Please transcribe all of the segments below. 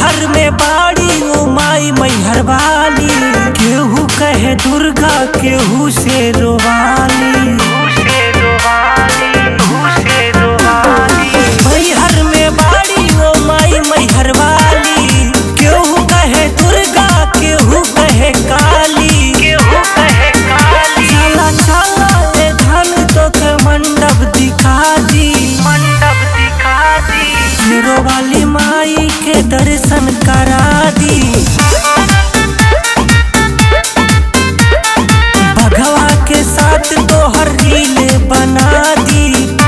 मैहर में बाड़ी ओ माई मैहर वाली केहू कहे दुर्गा केहू से रोवाली मैहर में बाड़ी ओ माई मैहर वाली केहू कहे दुर्गा केहू कहे काली केहू कहे काली चला चला ए धन तो के मंडप दिखा दी मंडप दिखा दी हीरो वाली माई के दर्शन करा दी भगवा के साथ तोहर रील बना दी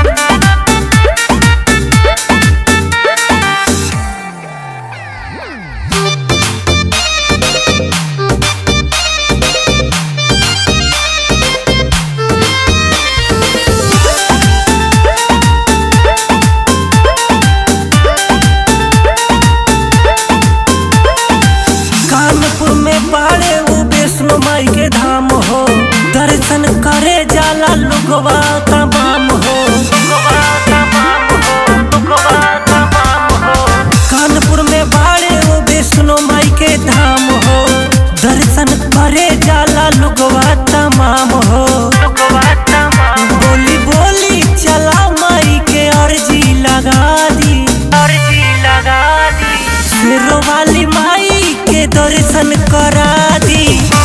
कानपुर में बाड़े वो वैष्णो माई के धाम हो दर्शन करे जाला लोगवा तमाम हो कानपुर में बाड़े वो वैष्णो माई के धाम हो दर्शन करे जाला लोगवा तमाम हो बोली बोली चला माई के अर्जी लगा दी अर्जी लगा दी शेरों वाली माई के दर्शन करा दी